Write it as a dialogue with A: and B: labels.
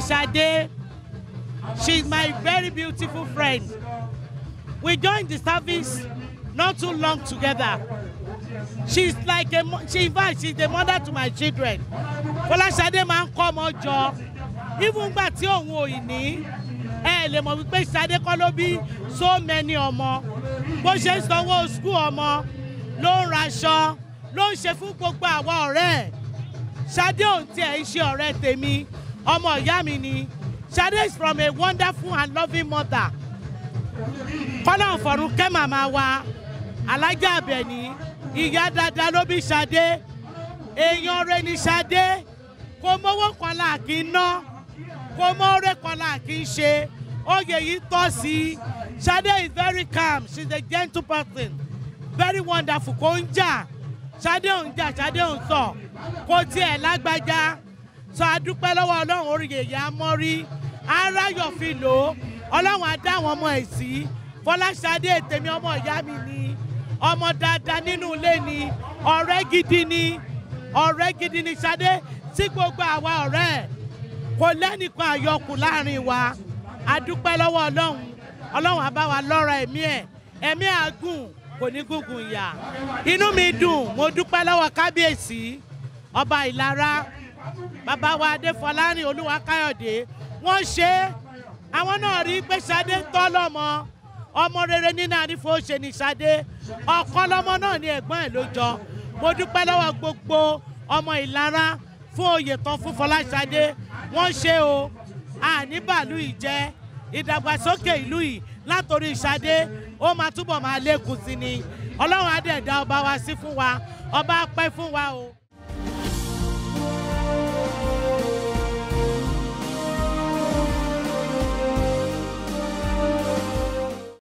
A: Shade. She's my very beautiful friend. We joined the service not too long together. She's like a mo- she in fact she's the mother to my children. Fọláṣadé máa ń kọ́ ọmọ jọ. Even gbà tí òun ò ì ní. Ẹ lè mọ̀ wípé Ṣadé kọ́ ló bí so many ọmọ. Bó ṣe ń sanwó skul ọmọ ló ń raṣọ ló ń ṣe fún gbogbo àwa ọ̀rẹ́ ẹ̀. Ṣadé ò tiẹ̀ ń ṣe ọ̀rẹ́ tèmi. Ọmọ ìyá mi ni. Ṣadé is from a wonderful and loving mother. Kọ́lá ọ̀fọ̀run kẹ́ màmá wa. Alájà Àbẹ̀ní. Ìyá dáadáa ló bí Ṣadé. Èèyàn rẹ̀ ni Ṣadé. Kò mówó kan là kí ń ná. Kò mọ́ọ́rẹ́ kan là kí ń ṣe. Oyè yìí tọ́ sí i. Ṣadé is very calm. She is a gentle person. Very wonderful. Kò ń jà. Ṣadé ò ń jà. Ṣadé ò ń sọ. Kò tiẹ̀ lágbájá. Sọ adúpẹ́ lọ́wọ́ Ọlọ́run orí yèyé amọ́rí. Aráyọ̀ fi lò ó. Ọlọ́run á dá àwọn ọmọ ẹ̀ sí. Fọláṣadé tèmi ọmọ ìyá mi ni. Ọmọ dáadáa nínú ilé ni. Ọ̀rẹ́ gidi ni. Ọ̀rẹ́ gidi ni Ṣadé sí gbogbo àwa ọ̀rẹ́ ẹ̀. Kò lẹ́nìkan àyọkù láàrin wa. Adúpẹ́ lọ́wọ́ Ọlọ́run. Ọlọ́run á bá wa lọ́ra ẹ̀mí ẹ̀. Ẹ̀mí àgùn kò ní gúngùn ìyà. Inú mi dùn, mo dúpẹ́ lọ́wọ́ kábíyèsí. Ọba Ìlara bàbá wa adéfọlárìn olúwakáyọ̀dé wọ́n ṣe é àwọn náà rí i pé Ṣadé ń tọ́ lọ́mọ ọmọ rere nínú àrífò ṣe ní Ṣadé ọ̀kan lọ́mọ náà ní ẹ̀gbọ́n ẹ̀ ló jọ mo dúpẹ́ lọ́wọ́ gbogbo ọmọ ìlara fún oyè tán fún Fọláṣadé wọ́n ṣe o àní bàálù ìjẹ́ ìdàgbàsókè ìlú yìí látòrí Ṣadé ó máa túbọ̀ máa lékun sí ni ọlọ́run á dẹ̀ dá ọba wa sí fún wa ọba á pẹ́ fún wa o.